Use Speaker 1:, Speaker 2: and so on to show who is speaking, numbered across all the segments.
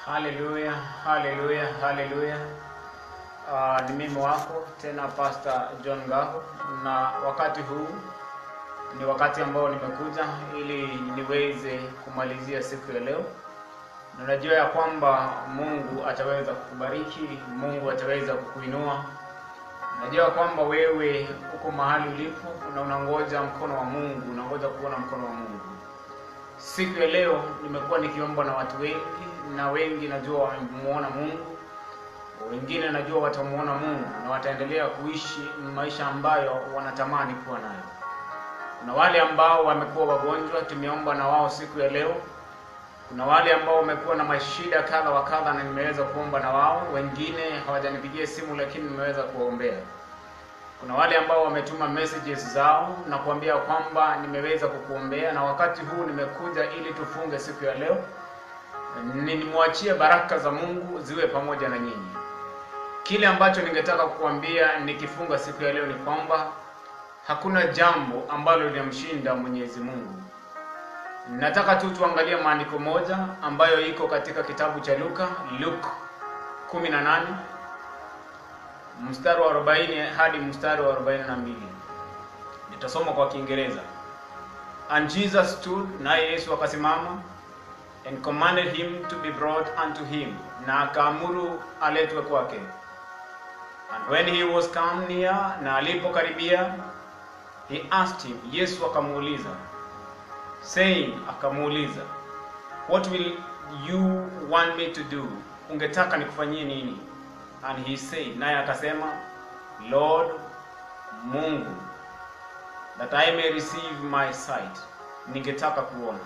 Speaker 1: Haleluya, haleluya, haleluya. Uh, ni mimi wako tena Pastor John Ngaho, na wakati huu ni wakati ambao nimekuja ili niweze kumalizia siku ya leo, na najua ya kwamba Mungu ataweza kukubariki, Mungu ataweza kukuinua. Najua kwamba wewe uko mahali ulipo na unangoja mkono wa Mungu, unangoja kuona mkono wa Mungu. Siku ya leo nimekuwa nikiomba na watu wengi, na wengi najua wamemuona Mungu, wengine najua watamuona Mungu na wataendelea kuishi maisha ambayo wanatamani kuwa nayo. Kuna wale ambao wamekuwa wagonjwa, tumeomba na wao siku ya leo. Kuna wale ambao wamekuwa na mashida kadha wa kadha, na nimeweza kuomba na wao. Wengine hawajanipigia simu, lakini nimeweza kuwaombea. Kuna wale ambao wametuma messages zao na kuambia kwamba nimeweza kukuombea, na wakati huu nimekuja ili tufunge siku ya leo, nimwachie baraka za Mungu ziwe pamoja na nyinyi. Kile ambacho ningetaka kukuambia nikifunga siku ya leo ni kwamba hakuna jambo ambalo linamshinda Mwenyezi Mungu. Nataka tu tuangalie maandiko moja ambayo iko katika kitabu cha Luka, Luke 18 mstari wa 40 hadi mstari wa 42. Nitasoma kwa Kiingereza. And Jesus stood, naye Yesu akasimama and commanded him to be brought unto him, na akaamuru aletwe kwake. And when he was come near, na alipokaribia, he asked him, Yesu akamuuliza saying, akamuuliza what will you want me to do, ungetaka nikufanyie nini? And he said, naye akasema Lord Mungu, that I may receive my sight, ningetaka kuona.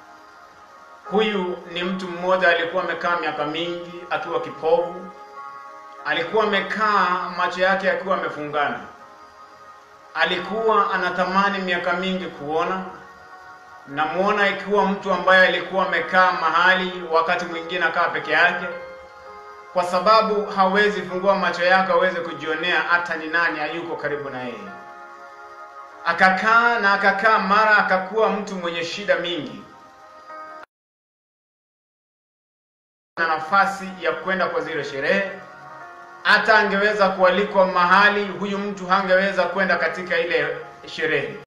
Speaker 1: Huyu ni mtu mmoja alikuwa amekaa miaka mingi akiwa kipofu, alikuwa amekaa macho yake akiwa amefungana, alikuwa anatamani miaka mingi kuona. Namuona ikiwa mtu ambaye alikuwa amekaa mahali, wakati mwingine akaa peke yake, kwa sababu hawezi fungua macho yake aweze kujionea hata ni nani hayuko karibu na yeye. Akakaa na akakaa, mara akakuwa mtu mwenye shida mingi na nafasi ya kwenda kwa zile sherehe. Hata angeweza kualikwa mahali, huyu mtu hangeweza kwenda katika ile sherehe.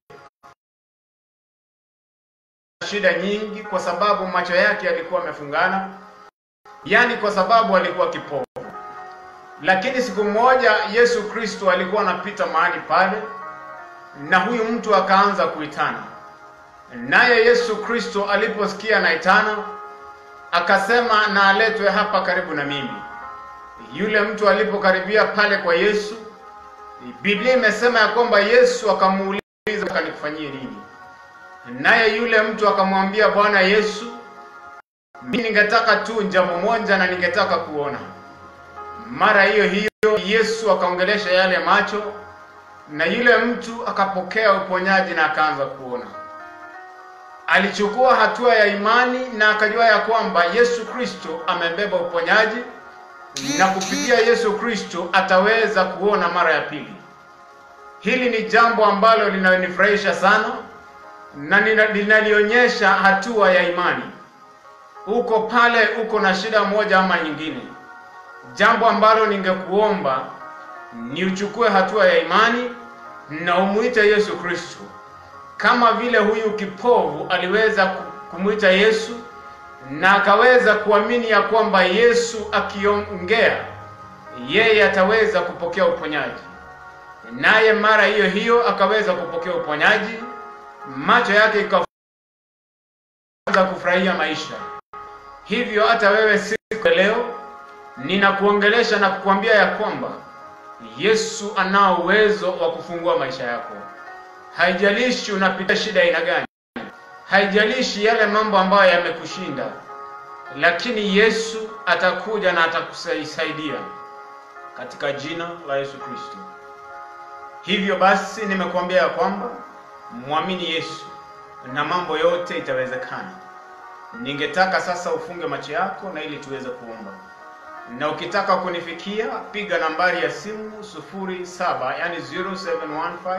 Speaker 1: Shida nyingi, kwa sababu macho yake yalikuwa amefungana, yaani kwa sababu alikuwa kipofu. Lakini siku moja Yesu Kristo alikuwa anapita mahali pale, na huyu mtu akaanza kuitana, naye Yesu Kristo aliposikia anaitana akasema na aletwe hapa karibu na mimi. Yule mtu alipokaribia pale kwa Yesu, Biblia imesema ya kwamba Yesu akamuuliza nikufanyie nini? Naye yule mtu akamwambia, Bwana Yesu, mimi ningetaka tu jambo moja na ningetaka kuona. Mara hiyo hiyo Yesu akaongelesha yale macho, na yule mtu akapokea uponyaji na akaanza kuona alichukua hatua ya imani na akajua ya kwamba Yesu Kristo amebeba uponyaji na kupitia Yesu Kristo ataweza kuona mara ya pili. Hili ni jambo ambalo linanifurahisha sana na linalionyesha hatua ya imani. Uko pale, uko na shida moja ama nyingine, jambo ambalo ningekuomba ni uchukue hatua ya imani na umuite Yesu Kristo kama vile huyu kipovu aliweza kumwita Yesu na akaweza kuamini ya kwamba Yesu akiongea yeye ataweza kupokea uponyaji, naye mara hiyo hiyo akaweza kupokea uponyaji, macho yake ikaanza kufurahia maisha. Hivyo hata wewe siku ya leo ninakuongelesha na kukuambia ya kwamba Yesu anao uwezo wa kufungua maisha yako. Haijalishi unapitia shida aina gani, haijalishi yale mambo ambayo yamekushinda, lakini Yesu atakuja na atakusaidia katika jina la Yesu Kristo. Hivyo basi, nimekuambia ya kwamba mwamini Yesu na mambo yote itawezekana. Ningetaka sasa ufunge macho yako na ili tuweze kuomba, na ukitaka kunifikia piga nambari ya simu sufuri saba yani 0715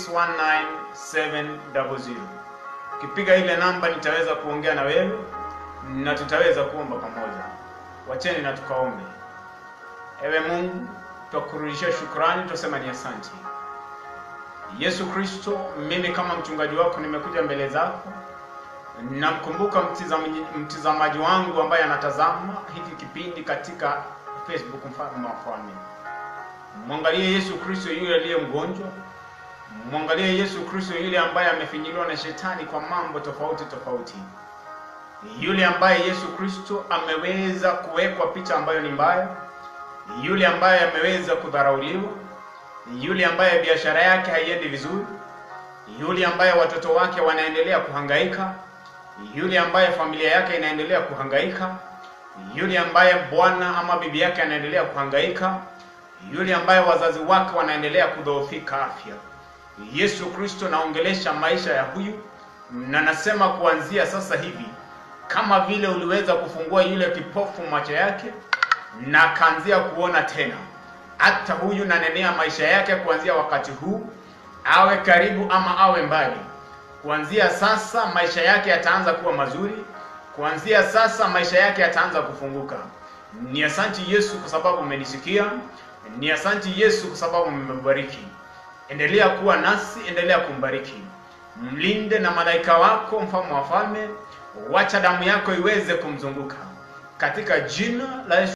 Speaker 1: 619700. Ukipiga ile namba nitaweza kuongea na wewe na tutaweza kuomba pamoja. Wacheni na tukaombe. Ewe Mungu, twakurudishia shukrani, twasema ni asante. Yesu Kristo, mimi kama mchungaji wako nimekuja mbele zako, namkumbuka mtizamaji, mtizamaji wangu ambaye anatazama hiki kipindi katika Facebook, mfalme wa wafalme. Mwangalie Yesu Kristo yule aliye mgonjwa, mwangalie Yesu Kristo yule ambaye amefinyiliwa na shetani kwa mambo tofauti tofauti, yule ambaye Yesu Kristo ameweza kuwekwa picha ambayo ni mbaya, yule ambaye ameweza kudharauliwa, yule ambaye biashara yake haiendi vizuri, yule ambaye watoto wake wanaendelea kuhangaika, yule ambaye familia yake inaendelea kuhangaika, yule ambaye bwana ama bibi yake anaendelea kuhangaika, yule ambaye wazazi wake wanaendelea kudhoofika afya. Yesu Kristo, naongelesha maisha ya huyu na nasema kuanzia sasa hivi, kama vile uliweza kufungua yule kipofu macho yake na akaanzia kuona tena, hata huyu nanenea maisha yake kuanzia wakati huu, awe karibu ama awe mbali, kuanzia sasa maisha yake yataanza kuwa mazuri. Kuanzia sasa maisha yake yataanza kufunguka. Ni asanti Yesu kwa sababu umenisikia. Ni asanti Yesu kwa sababu umebariki. Endelea kuwa nasi, endelea kumbariki, mlinde na malaika wako, mfalme wa falme. Wacha damu yako iweze kumzunguka katika jina la Yesu.